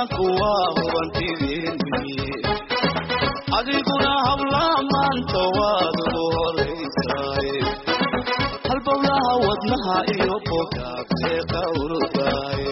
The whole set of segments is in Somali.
dhaqanku waa hubantideeni adiguna habla maanta waad ugu horaysaay halbowlaha wadnaha iyo bogaagtee qawrdaay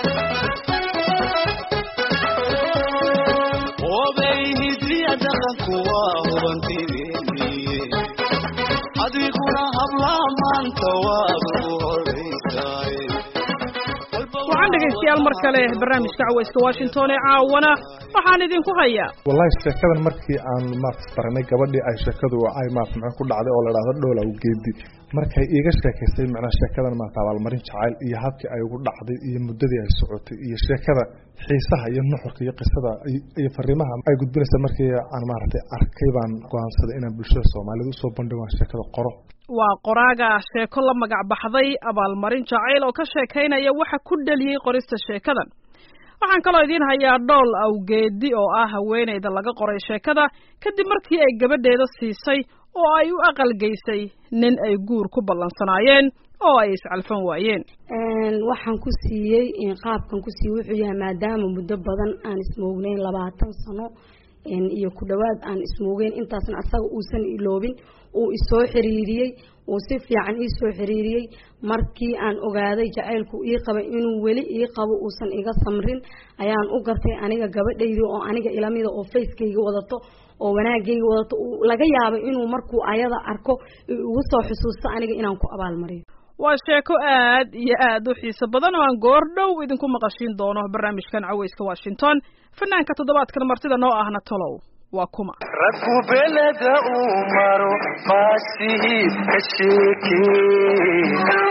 obey hidiya dhaqanku waa hubantideeni adiguna habla maanta waad ugu horaysaay waxaan dhegaystayaal mar kale barnaamijka cawayska washington ee caawana waxaan idinku hayaa wallahi sheekadan markii aan maarata baranay gabadhii ay sheekadu ay maarata maxaa ku dhacday oo la dhahdo dhoola geedi markay iiga sheekaysay macnaa sheekadan maarata abaalmarin jacayl iyo habkii ay ugu dhacday iyo muddadii ay socotay iyo sheekada xiisaha iyo nuxurka iyo qisada iyo fariimaha ay gudbinaysa markii aan maaragtay arkay baan go'aansaday inaan bulshada soomaalida usoo bandhigo aan sheekada qoro waa qoraaga sheeko la magac baxday abaalmarin jacayl oo ka sheekaynaya waxa ku dheliyey qorista sheekadan waxaan kaloo idiin hayaa dhool awgeedi oo ah haweenayda laga qoray sheekada kadib markii ay gabadheeda siisay oo ay u aqalgeysay nin ay guur ku ballansanaayeen oo ay iscalfan waayeen waxaan ku siiyey qaabkan ku siiyey wuxuu yahay maadaama muddo badan aan ismoognayn labaatan sano iyo ku dhowaad aan ismoogeyn intaasna asaga uusan iloobin uu isoo xiriiriyey uu si fiican iisoo xiriiriyey markii aan ogaaday jacaylku ii qabay inuu weli ii qabo uusan iga samrin ayaan u gartay aniga gabadhaydii oo aniga ilamida oo facekayga wadato oo wanaagayga wadato laga yaabay inuu markuu ayada arko ugu soo xusuusto aniga inaan ku abaalmariyo waa sheeko aad iyo aad u xiiso badan oo aan goor dhow idinku maqashiin doono barnaamijkan cawayska washington fanaanka toddobaadkan martida noo ahna tolow waa kuma raggu beleda uu maro maasihii ka sheekee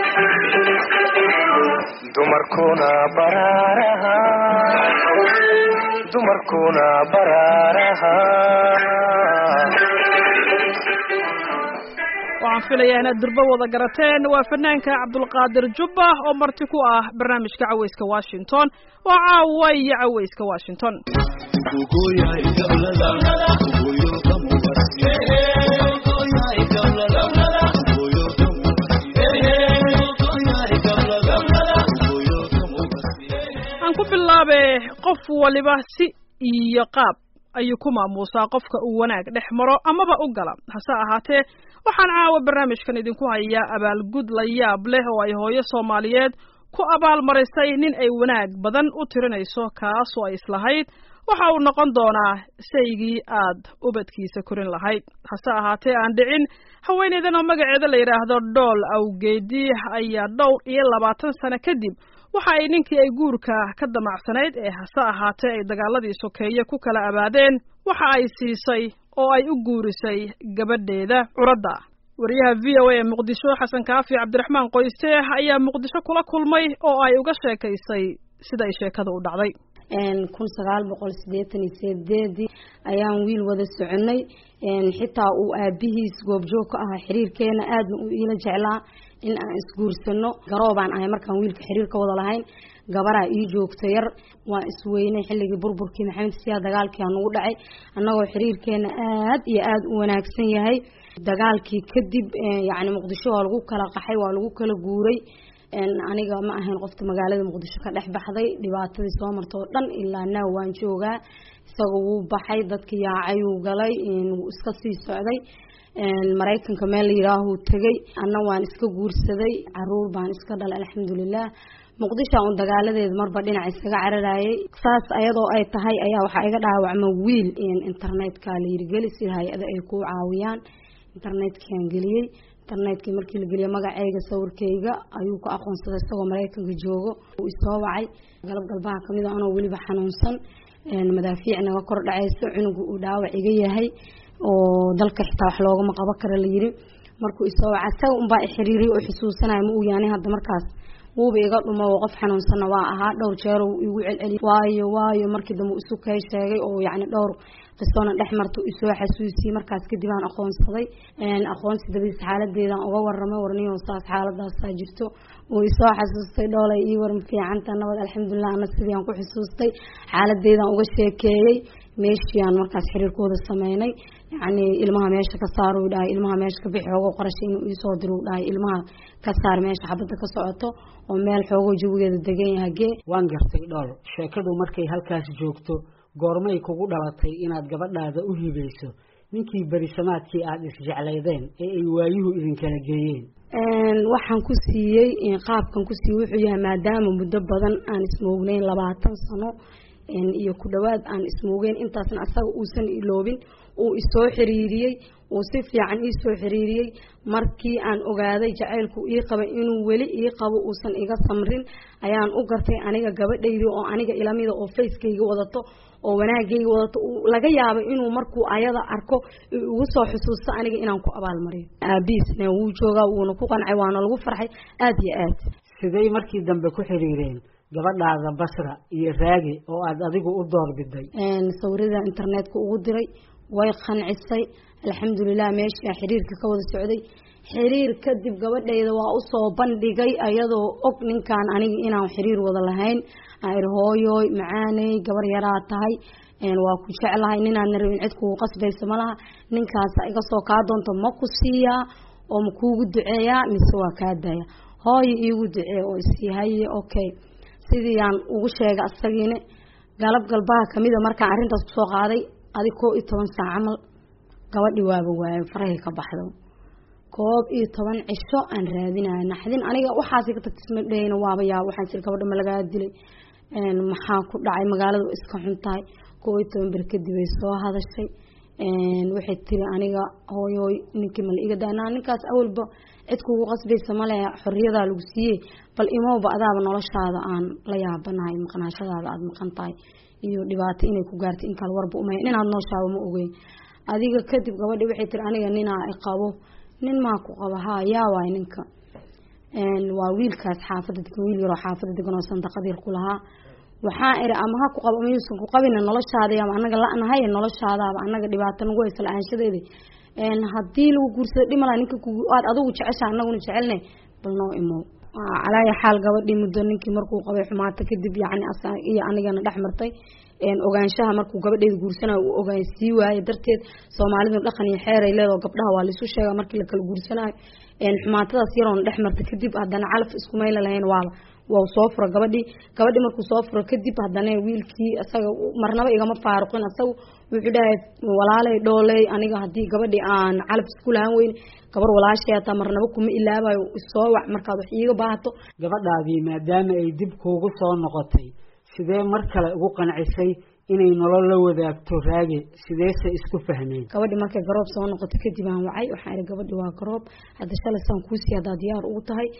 dumarkuna baraaraha dumarkuna baraaraha waxaan filayaa inaad durbo wada garateen waa fanaanka cabdulqaadir jubba oo marti ku ah barnaamijka cawayska washington waa caawa iyo cawayska washington aan ku bilaabe qof waliba si iyo qaab ayuu ku maamuusaa qofka uu wanaag dhex maro amaba u gala hase ahaatee waxaan caawa barnaamijkan idinku hayaa abaalgud la yaab leh oo ay hooyo soomaaliyeed ku abaalmarisay nin ay wanaag badan u tirinayso kaasoo ay islahayd waxa uu noqon doonaa saygii aad ubadkiisa korin lahayd hase ahaatee aan dhicin haweeneydan oo magaceeda la yidhaahdo dhool awgeedi ayaa dhowr iyo labaatan sano kadib waxa ay ninkii ay guurka ka damacsanayd ee hase ahaatee ay dagaaladii sokeeye ku kala abaadeen waxa ay siisay oo ay u guurisay gabadheeda curadda wariyaha v o a ee muqdisho xasan kaafi cabdiraxmaan qoyste ayaa muqdisho kula kulmay oo ay uga sheekaysay sida ay sheekada u dhacday kun sagaal boqol sideetan iyo sideedii ayaan wiil wada soconay xitaa uu aabihiis goobjoog ka ahaa xiriirkeena aadna uu iila jeclaa in aan isguursano garoobaan ahay markaan wiilka xiriir ka wada lahayn gabaraa ii joogta yar waan isweynay xilligii burburkii maxamed siyaa dagaalkii aa nagu dhacay annagoo xiriirkeena aad iyo aada u wanaagsan yahay dagaalkii kadib yacni muqdisho waa lagu kala qaxay waa lagu kala guuray aniga ma ahayn qofta magaalada muqdisho ka dhex baxday dhibaatadii soo marta oo dhan ilaa naaw waan joogaa isaga wuu baxay dadki yaacayuu galay wuu iska sii socday maraykanka meel la yidhaahuu tegay anna waan iska guursaday caruur baan iska dhalay alxamdulilah muqdisho un dagaaladeeda marba dhinac isaga cararayay saas ayadoo ay tahay ayaa waxaa iga dhaawacma wiil internetka la yirigeli si hay-ada ay ku caawiyaan internetkaan geliyey internetkii markii la geliyay magacayga sawirkayga ayuu ku aqoonsaday isagoo maraykanka joogo uu isoo wacay galab galbaha kamid a anoo weliba xanuunsan madaafiic naga kor dhacayso cunuga uu dhaawac iga yahay oo dalka xitaa wax loogama qabo kara la yiri markuu isoo waca isaga unbaa ixiriiriyay oo xusuusanaya ma uu yaani hadda markaas wuuba iga dhumo oo qof xanuunsanna waa ahaa dhowr jeer uu igu celceliy waayo waayo markii dambe isu kay sheegay oo yacni dhowr qisoona dhex marta isoo xasuusiyey markaas kadib aan aqoonsaday aqoonsi dabadiis xaaladeedaan uga waramay warniyo saas xaaladaasaa jirto uu isoo xasuustay dhoolay ii waran fiicanta nabad alxamdulilah ana sidii aan ku xusuustay xaaladeedaan uga sheekeeyey meeshii aan markaas xiriirkooda sameynay yacni ilmaha meesha ka saar uu dhahay ilmaha meesha ka bixi xoogo qarasha inuu iisoo diro uu dhahay ilmaha ka saar meesha xabadda ka socoto oo meel xoogo jawigeeda degan yahay gee waan gartay dhool sheekadu markay halkaas joogto goormay kugu dhalatay inaad gabadhaada u hibayso ninkii berisamaadkii aada isjeclaydeen ee ay waayuhu idinkala geeyeen waxaan ku siiyey qaabkan ku siiyey wuxuu yahay maadaama muddo badan aan ismoognayn labaatan sano iyo ku dhowaad aan ismoogeyn intaasna asaga uusan iloobin uu isoo xiriiriyey uu si fiican iisoo xiriiriyey markii aan ogaaday jacaylku ii qaba inuu weli ii qabo uusan iga samrin ayaan u gartay aniga gabadhaydii oo aniga ilamida oo facekayga wadato oo wanaagayga wadato laga yaabo inuu markuu ayada arko ugu soo xusuusto aniga inaan ku abaalmariyo aabiisna wuu joogaa wuuna ku qancay waana lagu farxay aada iyo aad siday markii dambe ku xiriireen gabadhaada basra iyo raage oo aada adigu u doorbiday sawirada internetka ugu diray way qancisay alxamdulilah meesha xiriirka ka wada socday xiriir kadib gabadhayda waa usoo bandhigay ayadoo og ninkan aniga inaan xiriir wada lahayn aan hooyoy macaaney gabar yaraa tahay waa ku jeclahay ninaadna rabin cid kugu qasbaysa malaha ninkaasa iga soo kaa doonto ma ku siiyaa oo ma kuugu duceeyaa mise waa kaa daya hooyo iigu ducee oo isii haye okay sidii aan ugu sheegay asagiina galab galbaha kamida markaan arrintaas kusoo qaaday adi koo iyo toban saac camal gabadhi waaba waaye farahay ka baxdo koob iyo toban cisho aan raadinaya naxdin aniga waxaasi ka tagtisma dhehayna waaba yaa waxaan jir gabadha ma lagaa dilay maxaa ku dhacay magaalada iska xun tahay koo iyo toban ber kadib ay soo hadashay waxay tiri aniga hooyooy ninkii mala iga daanaa ninkaas awalba cid kugu qasbaysa male xoriyadaa lagu siiyey bal imowba adaaba noloshaada aan la yaabanahay maqnaashadaada aada maqan tahay iyo dhibaato inay ku gaartay in kale warba umaya ninaad nooshaaba ma ogeyn adiga kadib gabadhi waxay tiri aniga ninaa i qabo nin maa ku qaba haa yaa waay ninka waa wiilkaas xaafadda degan wiil yaroo xaafadda degan oo sandaqadiir ku lahaa waxaa iri ama ha ku qabo ama yuusan ku qabina noloshaada ama anaga la-nahay noloshaadaaba anaga dhibaato nagu haysa la-aanshadeeda haddii lagu guursado dhimala ninka aad adigu jecesha anaguna jecelne bal noo imow calaaya xaal gabadhii muddo ninkii markuu qabay xumaato kadib yacni iyo anigana dhex martay ogaanshaha markuu gabadheeda guursanayo uu ogaansii waaye darteed soomaalidu dhaqan iyo xeeray leedao gabdhaha waa laisu sheega markii lakala guursanayo xumaatadaas yaroona dhex marta kadib haddana calaf isku mayla lahayn waaba waa soo fura gabadhii gabadhii markuu soo furo kadib haddana wiilkii isaga marnaba igama faaruqin isagu wuxuu dhahay walaaley dhooley aniga haddii gabadhii aan calaf isku lahaan weyn gabar walaashay hataa marnaba kuma ilaabayo isoo wac markaad wax iiga baahato gabadhaadii maadaama ay dib kuugu soo noqotay sidee mar kale ugu qancisay inay nolol la wadaagto raage sideese isku fahmeen gabadhi markay garoob soo noqoto kadib aan wacay waxaa ihi gabadhi waa garoob hadda shalay saan kuusii haddaa diyaar ugu tahay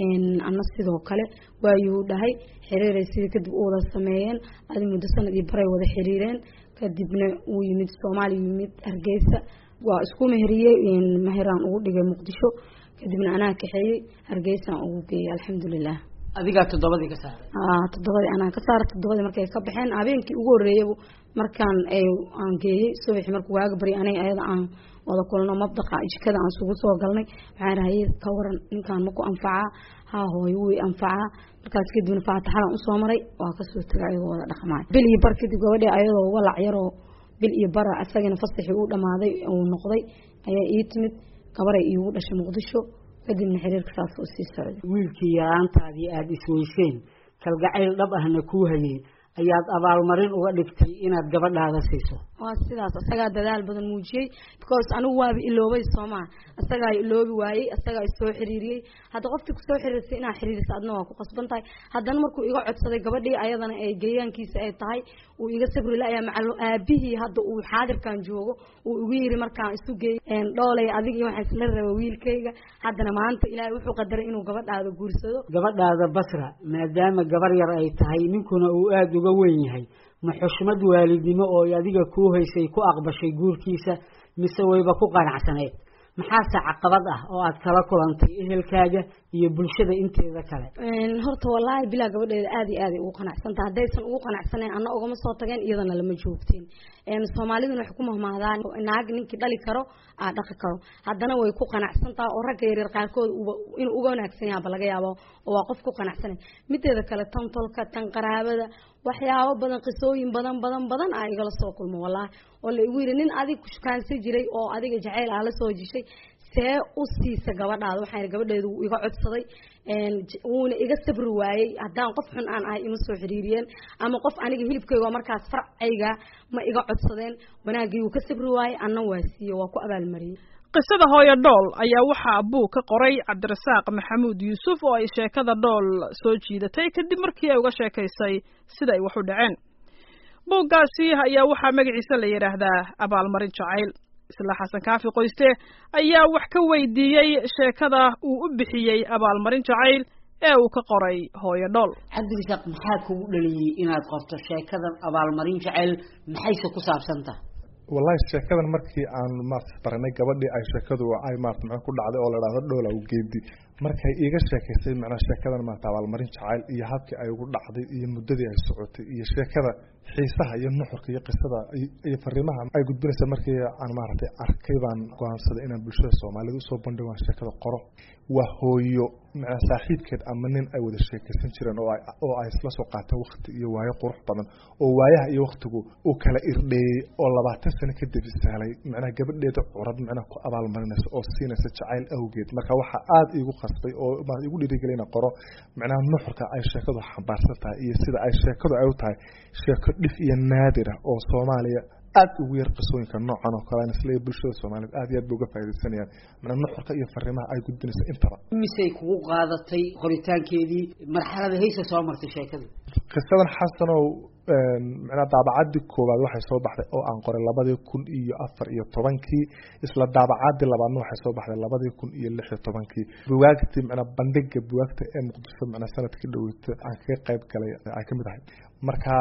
ana sidoo kale waayuu dhahay xiriiray sidii kadib u wada sameeyeen adi muddo sanad iyo baray wada xiriireen kadibna wuu yimid soomaaliya yimid hargeysa waa isku meheriyey meheraan ugu dhigay muqdisho kadibna anaa kaxeeyey hargeysaan ugu geeyey alxamdulilah adigaa toddobadii ka saaray toddobadii anaa ka saara toddobadii markay ka baxeen habeenkii ugu horreeyaba markaan aan geeyey subaxii markuu waaga baryay aniga ayada aan wada kulno mabdaqa jikada aan isugu soo galnay waxaan rahaye ka waran ninkaan maku anfacaa haa hooyo wuu anfacaa markaas kadibna faataxadan usoo maray waa kasoo tegay ayagoo wada dhaqmaay bil iyo bar kadib gabadhii ayadoo walac yaroo bil iyo bara asagana fasaxii uu dhamaaday uu noqday ayaa ii timid gabaray iigu dhashay muqdisho kadibna xiriirka saas oo sii socday wiilkii yaraantaadii aada isweyseen kalgacayl dhab ahna kuu hayey ayaad abaalmarin uga dhigtay inaad gabadhaada siiso waa sidaas isagaa dadaal badan muujiyey because anigu waaba iloobay soomaa isagaa iloobi waayey isagaa isoo xiriiriyey hadda qofkii kusoo xiriirsay inaa xiriirisa adna waa ku qasban tahay haddana markuu iga codsaday gabadhii ayadana ay geeyaankiisa ay tahay uu iga sabri la-yaa macal aabihii hadda uu xaadirkan joogo uu igu yiri markaan isu geeyey dhoolay adig iyo waxaan isla raba wiilkayga haddana maanta ilaahay wuxuu qadaray inuu gabadhaada guursado gabadhaada basra maadaama gabar yar ay tahay ninkuna uu aada uga weyn yahay ma xushmad waalidnimo oo adiga kuu haysay ku aqbashay guurkiisa mise wayba ku qanacsaneed maxaase caqabad ah oo aad kala kulantay ehelkaaga iyo bulshada inteeda kale horta wallaahi bilaa gabadheeda aad iyo aaday ugu qanacsantaha haddaysan ugu qanacsanayn anna ugama soo tageen iyadana lama joogteen soomaaliduna waxay ku mahmahdaan naag ninkii dhali karo aa dhaqi karo haddana way ku qanacsantaha oo ragga yaryar qaarkood inuu uga wanaagsan yahaaba laga yaabo oo waa qof ku qanacsanay mideeda kale tan tolka tan qaraabada waxyaabo badan qisooyin badan badan badan aa igala soo kulmo wallaahi oo la igu yidhi nin adig kushkaansi jiray oo adiga jacayl aa la soo jishay see u siisa gabadhaada waxaan gabadheedu wuu iga codsaday wuuna iga sabri waayey haddaan qof xun aan ahay ima soo xiriiriyeen ama qof aniga hilibkayga oo markaas farcayga ma iga codsadeen wanaagii wuu ka sabri waayey anna waa siiye waa ku abaalmariyey qisada hooyo dhool ayaa waxaa buug ka qoray cabdirasaaq maxamuud yuusuf oo ay sheekada dhool soo jiidatay kadib markii ay uga sheekaysay sida ay wax u dhaceen buuggaasi ayaa waxaa magaciisa la yidhaahdaa abaalmarin jacayl isla xasan kaafi qoyste ayaa wax ka weydiiyey sheekada uu u bixiyey abaalmarin jacayl ee uu ka qoray hooyo dhool cabdirasaaq maxaa kugu dhaliyey inaad qorto sheekadan abaalmarin jacayl maxayse ku saabsantah wallahi sheekadan markii aan maarta baranay gabadhii ay sheekadu ay maarta maxaa ku dhacday oo la dhahdo dhoola u geedi markay iiga sheekaysay macnaa sheekadan maarta abaalmarin jacayl iyo habkii ay ugu dhacday iyo muddadii ay socotay iyo sheekada xiisaha iyo nuxurka iyo qisada iyo fariimaha ay gudbinaysa markii aan maaragtay arkay baan go-aansaday inaan bulshada soomaalida usoo bandhigo aan sheekada qoro waa hooyo macnaa saaxiibkeed ama nin ay wada sheekaysan jireen oo ay oo ay isla soo qaateen wakti iyo waayo qurux badan oo waayaha iyo waktigu uu kala irdheeyey oo labaatan sano kadib isaalay macnaha gabadheeda curad macnaha ku abaalmarinaysa oo siinaysa jacayl awgeed marka waxaa aada iigu qasbay oo igu dhiirigeliya ina qoro macnaha nuxurka ay sheekadu xambaarsan tahay iyo sida ay sheekadu ay u tahay sheeko dhif iyo naadira oo soomaaliya aada ugu yar qisooyinka noocan oo kale isla bulshada soomaaliyeed aad iyo aad ba uga faaidaysanayaan macnaa nuxurka iyo fariimaha ay gudbinaysa intaba misay kugu qaadatay qoritaankeedii marxalada haysa soo martay sheekada qisadan xasanow macnaa daabacadii koowaad waxay soo baxday oo aan qoray labadii kun iyo afar iyo tobankii isla daabacadii labaadna waxay soo baxday labadii kun iyo lix iyo tobankii bugaagtii macnaa bandhiga bugaagta ee muqdisho macnaa sanadkii dhaweyta aan kaga qayb galay ay kamid ahay marka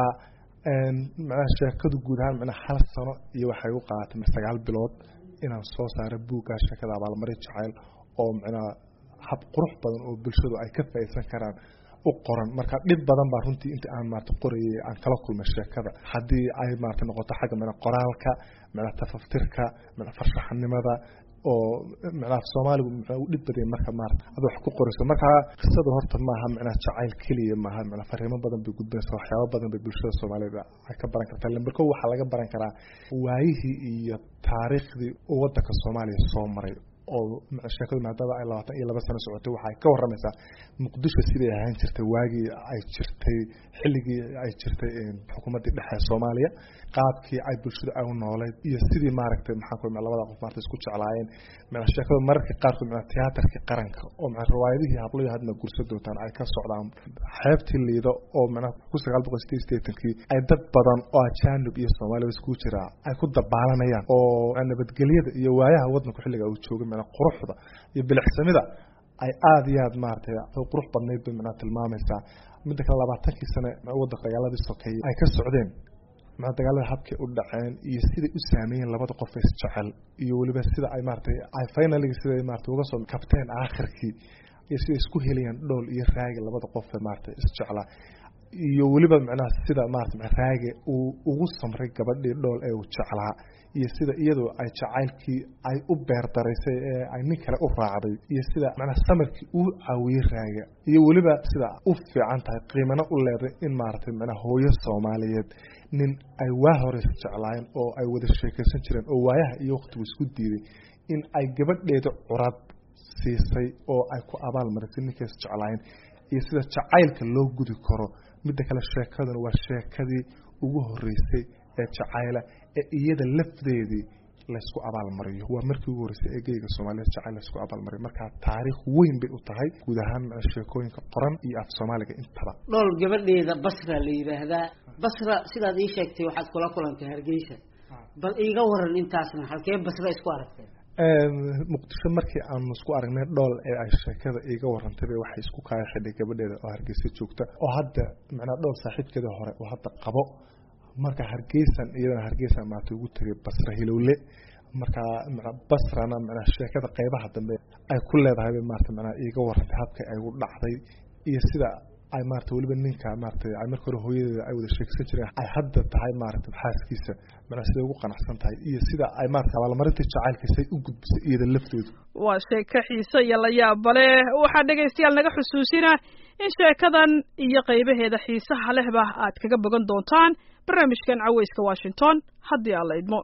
macnaha sheekadu guud ahaan macnaa hal sano iyo waxay u qaadatay sagaal bilood inaan soo saaro buuggaa sheekada abaalmarin jacayl oo macnaa hab qurux badan oo bulshadu ay ka faaidsan karaan u qoran marka dhib badan baa runtii inta aan maarata qorayay aan kala kulmay sheekada haddii ay maarata noqoto xagga mana qoraalka mana tafaftirka mana farshaxanimada oo macnaha soomaaligu muxuu u dhib badaya marka maarata ad wax ku qorayso marka qisada horta maaha macnaha jacayl keliya maaha macnaa fariimo badan bay gudbinaysa waxyaabo badan bay bulshada soomaaliyed ay ka baran kartaa lamber ko waxaa laga baran karaa waayihii iyo taariikhdii uu wadanka soomaaliya soo maray oo sheekadu maadaama ay labaatan iyo laba sano socotay waxay ka waramaysaa muqdisho siday ahaan jirtay waagii ay jirtay xilligii ay jirtay xukuumaddii dhexe soomaaliya qaabkii ay bulshadu ay u nooleyd iyo sidii maaragtay maxaa ku labada qof maarata isku jeclaayeen mana sheekadu mararka qaarkood mana tiyaatarkii qaranka oo mana riwaayadihii hablayo hadna gursa doontaan ay ka socdaan xeebtii liido oo mana ku sagaal boqol sideed sideetankii ay dad badan oo ajaanib iyo soomaaliya iskugu jiraa ay ku dabaalanayaan oo nabadgelyada iyo waayaha wadanku xilliga uu joogay mana quruxda iyo bilixsamida ay aada iyo aad maaragtay qurux badnayd bay macnaha tilmaamaysaa midda kale labaatankii sane wadanka dagaaladii sokeeyey ay ka socdeen maa dagaalada habkay u dhaceen iyo siday u saameeyeen labada qof isjecel iyo weliba sida ay maaratay ay finaligi siday maarata uga soo kabteen aakhirkii iyo siday isku helayaan dhool iyo raagi labada qof maarata isjeclaa iyo weliba macnaha sida maarata raage uu ugu samray gabadhii dhool ee uu jeclaa iyo sida iyadoo ay jacaylkii ay u beerdaraysay ee ay nin kale u raacday iyo sida macnaha samarkii uu caawiyey raaga iyo weliba sida u fiican tahay qiimano u leeday in maaragtay macnaha hooyo soomaaliyeed nin ay waa hore isjeclaayeen oo ay wada sheekaysan jireen oo waayaha iyo waqtigu isku diiday in ay gabadheeda curad siisay oo ay ku abaal marisay ninkay isjeclaayeen iyo sida jacaylka loo gudi karo midda kale sheekaduna waa sheekadii ugu horeysay ee jacayla ee iyada lafdeedii laysku abaalmariyo waa markii ugu horreysay ee geyga soomaaliyeed jacayl laysku abaalmariyo marka taariikh weyn bay u tahay guud ahaan sheekooyinka qoran iyo af soomaaliga intaba dhool gabadheeda basra la yidhaahdaa basra sidaad ii sheegtay waxaad kula kulantay hargeysa bal iiga waran intaasna halkee basra isku aragtay muqdisho markii aanu isku aragnay dhool ee ay sheekada iiga warantayba waxay isku kaaya xidhay gabadheeda oo hargeysa joogta oo hadda macnaa dhool saaxiibkeeda hore oo hadda qabo marka hargeysan iyadana hargeysan maarata ugu tegay basra hilowle marka mana basrana mana sheekada qeybaha dambe ay ku leedahay bay maarata mana iiga warantay habka ay u dhacday iyo sida ay maarata weliba ninka maarata ay marka hore hooyadeeda ay wada sheegsan jireen ay hadda tahay maarata xaaskiisa mana siday ugu qanacsan tahay iyo sida ay maarata abaalmarinta jacaylkiisay u gudbisay iyada laftoodu waa sheeko xiise iyo la yaaba leh waxaa dhegaystayaal naga xusuusina in sheekadan iyo qaybaheeda xiisaha lehba aad kaga bogan doontaan barnaamijkan caweyska washington haddii aan la idmo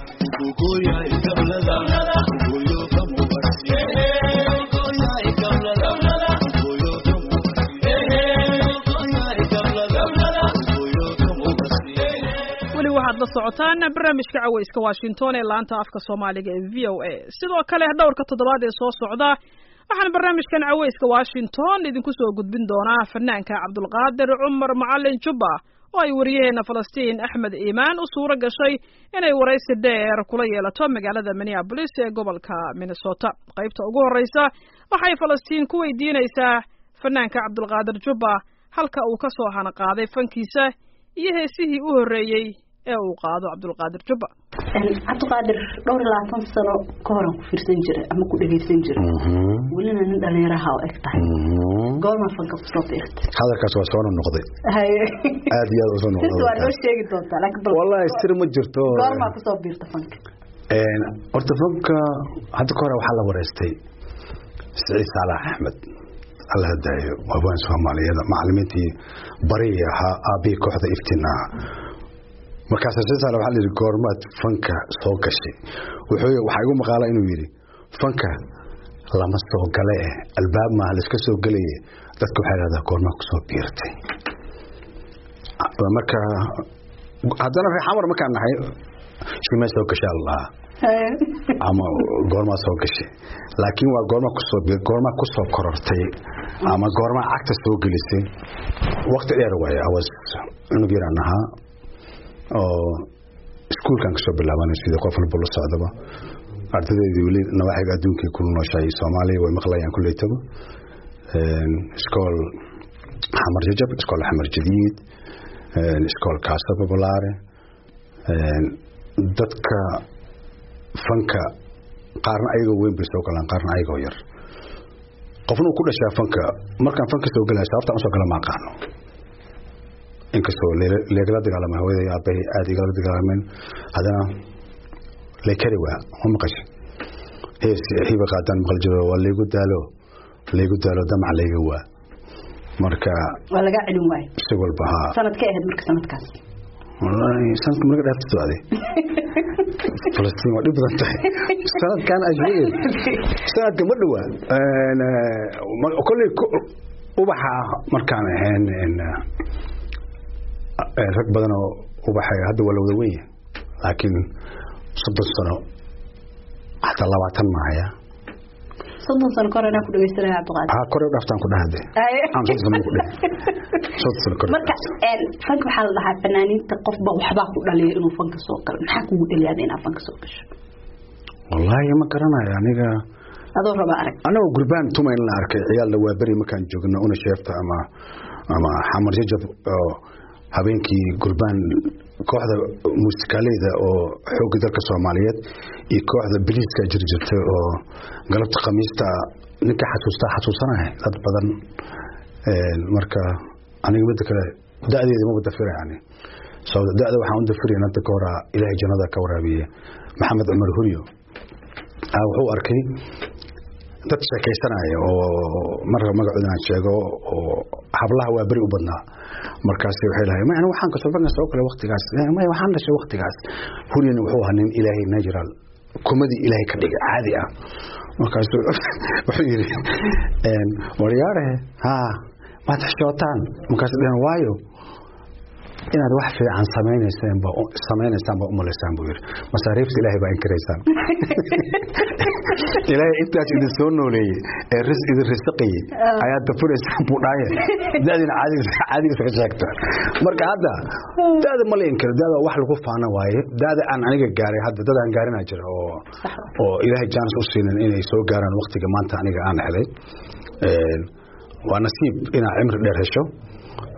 weli waxaad la socotaan barnaamijka caweyska washington ee laanta afka soomaaliga ee v o a sidoo kale dhowrka toddobaad ee soo socda waxaan barnaamijkan caweyska washington idinku soo gudbin doonaa fanaanka cabdulqaadir cumar macalin jubba oo ay wariyaheena falastiin axmed iimaan u suuro gashay inay waraysi dheer kula yeelato magaalada minneabolis ee gobolka minnesota qaybta ugu horreysa waxay falastiin ku weydiinaysaa fanaanka cabdulqaadir jubba halka uu ka soo hanaqaaday fankiisa iyo heesihii u horreeyey ee uu qaado cabdulqaadir jubba cabdiqaadir dhowr iyo labaatan sano ka horan ku fiirsan jiray ama ku dhegaysan jiray welina nin dhalinyaraha oo eg tahay goorma fanka kusoo biirtay hadalkaas waa soo noqday haye aad iyo aad usoo sirta waa noo noqday sheegi doontaa laakiin bal wallahi sir ma jirto goormaa kusoo biirta fanka Een, horta fanka hadda ka hore waxaa la wareystay siciid saalax axmed alla hadaayo waabaan soomaaliyeed macalimiintii bariya ahaa aabihii kooxda iftiin ah markaas siciid saalax waxaa la yidhi goormaad fanka soo gashay wuxuu waxaa igu maqaala inuu yidhi fanka lama soo gale eh albaab maaha la iska soo gelaye dadka waxay dhahdaa goormaa kusoo biirtay marka haddana reer xamar markaan nahay shimee soo gashay allah ama goormaa soo gashay laakiin waa goorma kusoo bi- goorma kusoo korortay ama goorma cagta soo gelisay waqti dheer waaye awas cunug yaraan ahaa oo iskuulkan kasoo bilaabanay sidii qof walba la socdaba ardaydeedii weli nawaaxiga adduunkay ku nooshahay soomaaliya way maqlayaan kulleytaba iskool xamar jajab iskool xamar jadiid iskool kaasa populaare dadka fanka qaarna ayagoo weyn bay soo galaan qaarna ayagoo yar qofna uu ku dhashaa fanka markaan fanka soo galaya sababtaan usoo gala ma aqaano inkastoo le- leegala dagaalama hawada iyo aabbahay aada igala dagaalameen haddana leykari waa ma maqashay hees hiba qaadaan maqal jiro waa laygu daalo laygu daalo damac layga waa marka waa lagaa celin waayo si walba haa sanadkay ahayd marka sanadkaas wallaahi sanadka marka dhaafta socday falastiin waa dhib badan tahay sanadkan aad sheegay sanadka ma dhowaa Een, eh, ma- kolley ku- ubaxa markaan ahayn een, eh, rag badan oo ubaxa hadda waa la wada weyn yahay laakiin soddon sano xataa labaatan mahaya soddon sano ka hor inaa ku dhegaysanaya cabdiqaadir haa kore u dhaaftaan ku dhahade Haye. aan soddon sano ku dheh soddon sano kore u marka dhaaftaan. een, fanka waxaa la dhahaa fanaaniinta qofba waxbaa ku dhaliya inuu fanka soo galo maxaa kugu dhaliyaada inaa fanka soo gasho wallaahi ma garanayo aniga adoo raba arag anagoo gurbaan tumayn la arkay ciyaalna waa beri markaan joogno una sheefta ama ama xamar jajab oo habeenkii gurbaan kooxda muusikaaleyda oo xoogga dalka soomaaliyeed iyo kooxda biliiska jiri jirtay oo galabta khamiista ninka xasuusta xasuusanaya dad badan Een, marka aniga midda kale da-deeda maba dafira yani sababta da-da waxaan u dafirayn hadda ka horaa ilaahay jannada ka waraabiye maxamed cumar huryo ah, wuxuu arkay dad sheekaysanaya oo marka magacooda aan sheego oo hablaha waa beri u badnaa markaas waxay lahay ma aniga waxaan kasoo banka soo kale waqtigaas Eh, maya waxaan dhashay waqtigaas huryana wuxuu ahaa nin ilaahay natural kumadii ilaahay ka dhigay caadi ah markaasu wuxuu yidhi een, waryaare haa maad xishootaan markaas dhehen waayo inaad wax fiican samaynaysaan ba samaynaysaan ba umalaysaan buu yidhi masaariifta ilaahay baa inkiraysaan ilaahay intaas idin soo nooleeyey ee ris idin risaqayey ayaad dafuraysaan buu dhaaye dadina caadiga caadiga iska sheegta marka hadda dada ma la inkiro dada wax lagu faana waaye dada aan aniga gaaray hadda dad aan gaarinaa jira oo oo ilaahay jaanis u siinin inay soo gaaraan waqtiga maanta aniga aan helay Een, waa nasiib inaad cimri dheer hesho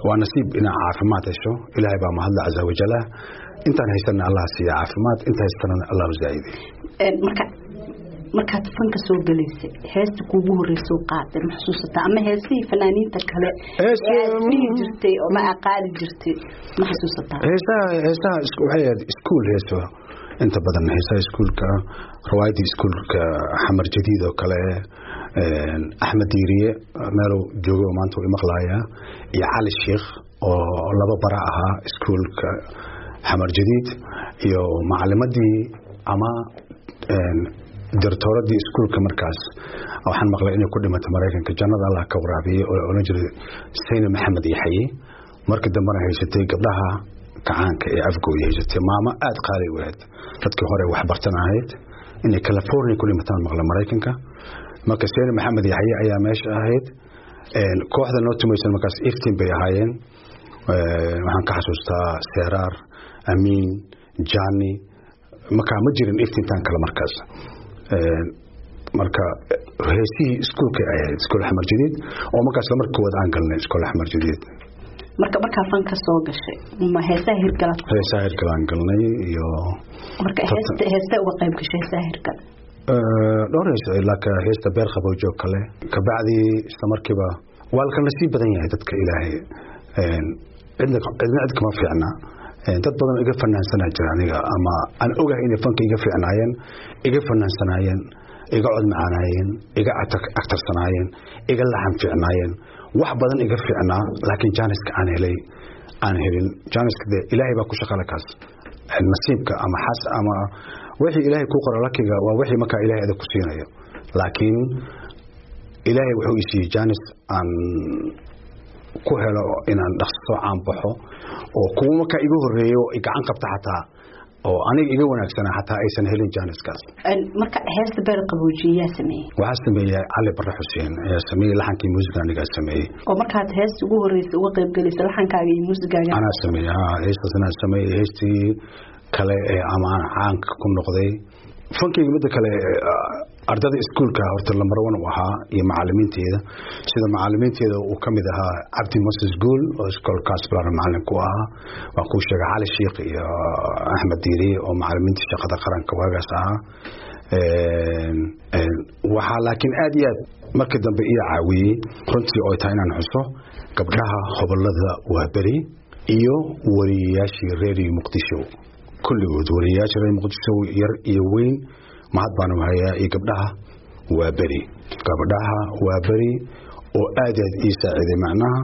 waa nasiib inaad caafimaad hesho ilaahay baa mahadla casa wajala intaan haysana allah siiya caafimaad inta haystana allah zaa'iday marka markaad fanka soo galaysay heesta kuugu horreysay qaaday ma xasuusataa ama heesihii fanaaniinta kale dhihi jirtay oo ma aqaali jirtay ma xasuusataa heesaha heesaha waxay ahayd iskuul heeso inta badan heesaha iskuulka riwaayadii iskuulka xamar jadiid oo kale axmed diiriye meeluu joogo maanta u imaqlaaya iyo cali sheikh oo laba bara ahaa iskuulka xamar jadiid iyo macalimadii ama dirtooradii iskuulka markaas waxaan maqlay inay ku dhimatay maraykanka jannada allah ka waraabiyey oo oran jiray sayne maxamed yaxaye markii dambena haysatay gabdhaha kacaanka ee afgooya haysatay maamo aada qaali u ahayd dadkii hore waxbartan ahayd inay california ku dhimataan maqlay maraykanka marka sayne maxamed yaxaye ayaa meesha ahayd kooxda noo tumaysan markaas iftiin bay ahaayeen waxaan ka xasuustaa seeraar amiin jani markaa ma jirin iftiintaan kale markaas marka heesihii iskuulkay ahayd iskuul axmar jadiid oo markaas lamar koowaad aan galnay iskuul axmar jadiid marka markaa fanka soo gashay ma heesaha hirgalaad heesaha hirgalaan galnay iyo marka heesta heesta uga qayb gashay heesaha hirgal dhowr hees laakiin heesta beer qabowjo kale kabacdii isla markiiba waa la kala nasiib badan yahay dadka ilaahay cidna cidna cid kama fiicna dad badan iga fanaansanaa jira aniga ama aan ogahay inay fanka iga fiicnaayeen iga fanaansanaayeen iga cod macaanaayeen iga actarsanaayeen iga laxan fiicnaayeen wax badan iga fiicnaa laakiin jaaniska aan helay aan helin jaaniska de ilaahay baa ku shaqala kaas nasiibka ama xas ama wixii ilaahay ku qora lakiga waa wixii markaa ilaahay adag ku siinayo laakiin ilaahay wuxuu i siiyey jaanis aan ku helo inaan dhaqso caan baxo oo kuwa markaa iga horeeyo gacan qabta xataa oo aniga iga wanaagsana xataa aysan helin jaaniskaas marka heesta beer qaboojiye yaa sameeyey waxaa sameeyey cali barre xuseen ayaa sameeyey laxankii muusiga anigaa sameeyey oo markaad heesta ugu horreysay uga qayb galaysa laxankaaga iyo muusigaaga anaa sameeyey ha heestaas anaa sameeyey heestii kale ee ama aan caanka ku noqday fankayga midda kale ardada iskuulka horta lambar one u ahaa iyo macalimiinteeda sida macalimiinteeda uu ka mid ahaa cabdi moses guul oo iskoolkaas bilaar macalin ku ahaa waan kuu sheegay cali sheikh iyo axmed diiriye oo macalimiintii shaqada qaranka waagaas ahaa waxaa laakiin aad iyo aad markii dambe ii caawiyey runtii oo tahay inaan xuso gabdhaha hobolada waaberi iyo wariyayaashii reeriyo muqdisho kulligood wariyayaasha reer muqdisho yar iyo weyn mahad baanu hayaa iyo gabdhaha waa beri gabdhaha waa beri oo aad aad ii saaciiday macnaha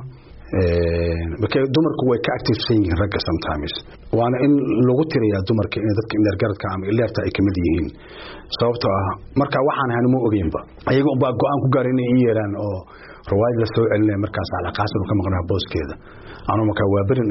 dumarku way ka activesan yihiin ragga sometimes waana in lagu tirayaa dumarka in dadka indhergaradka ama ileerta ay kamid yihiin sababtoo ah marka waxaan ahan ma ogeynba ayaga unbaa go-aan ku gaara inay ii yeeraan oo rawaayad la soo celinaya markaas calaqaasan ka maqnaa booskeeda anuu markaa waa berin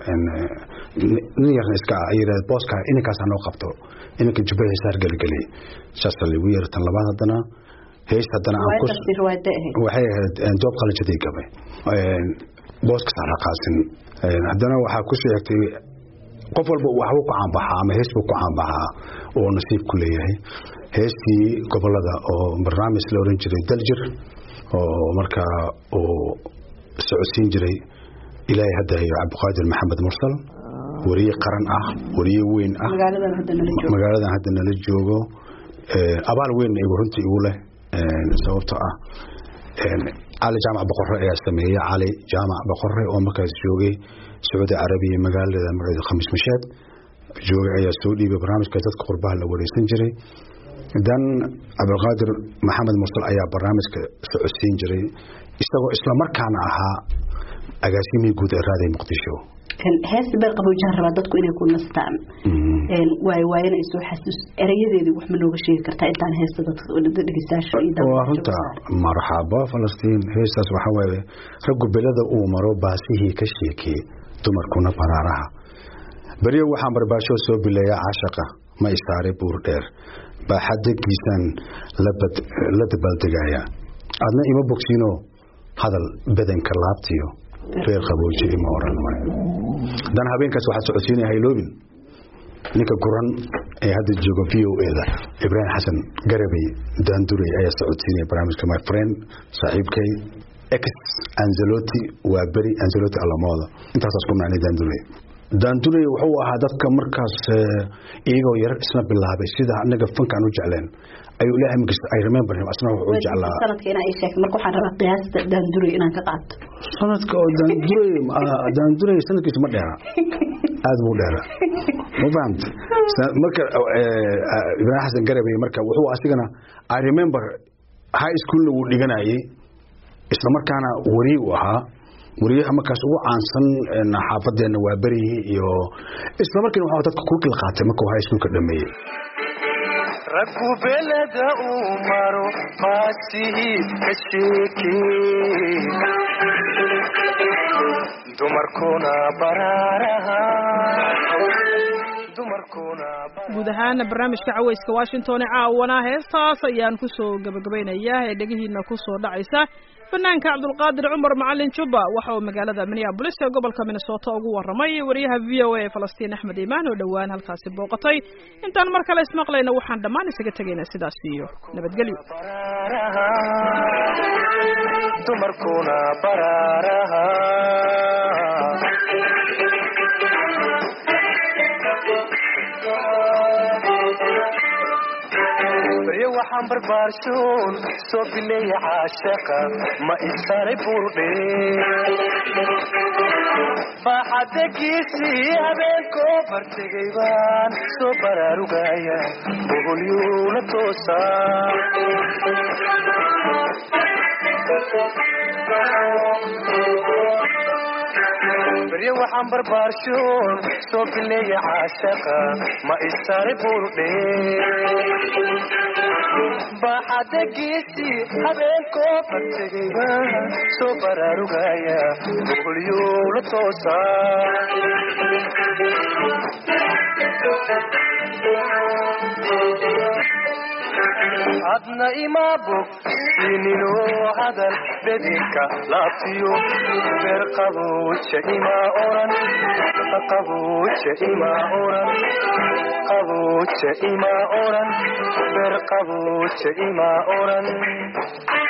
nin yarna iska ah ayirahd booska ininkaas hanoo qabto ininka jubba heesaar geligeliy saasa lagu yeera tan labaad haddana hees haddana waxay ahayd doob qalanjaday gabay booska calaqaasin haddana waxaa ku soo xigtay qof walba waxbuu ku caanbaxaa ama hees buu ku caanbaxaa oo nasiib ku leeyahay heestii gobolada oo barnaamij la oran jiray daljir oo markaa uu socodsiin jiray ilaahay hadda hayo cabdiqaadir maxamed mursal wariye qaran ah wariye weyn ah magaaladan hadda nala joogo abaal weynna igu runtii igu leh sababtoo ah cali jaamac boqore ayaa sameeyey cali jaamac boqore oo markaas joogay sacuudi carabiya magaalada magaceeda khamiis mashaad joogay ayaa soo dhiibay barnaamijka dadka qurbaha la wareysan jiray dan cabdiqaadir maxamed mursal ayaa barnaamijka socodsiin jiray isagoo islamarkaana ahaa agaasimihii guud ee raaday muqdisho heesta beer qabowjahan rabaa dadku inay ku nastaan waay waayana ay soo xasuus erayadeedii wax ma nooga sheegi kartaa intaan heesta dadka dhegeystayaasha iyo waa runta marxaba falastiin heestaas waxaa waaye raggu belada uu maro baasihii ka sheekee dumarkuna baraaraha beriyo waxaan barbaasho soo bileeyaa caashaqa ma isaare buur dheer baaxadagiisaan la dabaaldegaya adna ima bogsiino hadal badanka laabtiyo reer qabooji ima oran dan habeenkaas waxaa socodsiinaya hayloobin ninka guran ee hadda jooga v o e da ibraahim xasan garabey daandurey ayaa socodsiinaya barnaamijka my friend saaxiibkay ex anzeloti waa beri anzeloti alamooda intaasaas ku nacnay daandurey daandurey wuxuu ahaa dadka markaas iyagoo yar isna bilaabay sida anaga fankaan u jecleen ayuu ilaahay magis I remember him asna wuxuu jeclaa sanadka inaa ii sheegto marka waxaan rabaa qiyaasta daanduray inaan ka qaato sanadka oo daandurey daandurey sanadkiisa ma dheera aad buu dheera ma fahamta marka ibraahim xasan garabay marka wuxuu asigana I remember high schoolna wuu dhiganayay isla markaana wari u ahaa wariyaha markaas ugu caansan xaafadeena waa berihi iyo isla markiina waxaa dadka kulkila qaatay markuu high schoolka dhameeyey raggu beleda uu maro faasihiid ka sheekee dumarkuna baraaraha guud ahaan barnaamijka caweyska washington ee caawana heestaas ayaan kusoo gabagabaynayaa ee dhegihiina kusoo dhacaysa fanaanka cabdulqaadir cumar macalin jubba waxa uu magaalada minneabolis ee gobolka minnesota ugu waramay wariyaha v o a falastiin axmed iimaan oo dhowaan halkaasi booqatay intaan mar kale ismaqlayna waxaan dhammaan isaga tegaynaa sidaas iyo nabadgelyo dumarkuna baraaraha baryo waxaan barbaarshoon soo bileeya caashaqa ma isaray burdhe baaxadegiisii habeenkoo bartegay baan soo baraarugaya boholyuula toosaa baryo waxaan barbaarshoon soo bileeya caashaqa ma isaray burdhe baaxadegiisii habeenkoo bartegayba soo baraarugaya boholyuula toosaa adna imaa bog sininoo hadal bedinka laabtiyo beer qabuuja imaa oran qabuuja imaa oran qabuuja imaa oran beer qabuuja imaa oran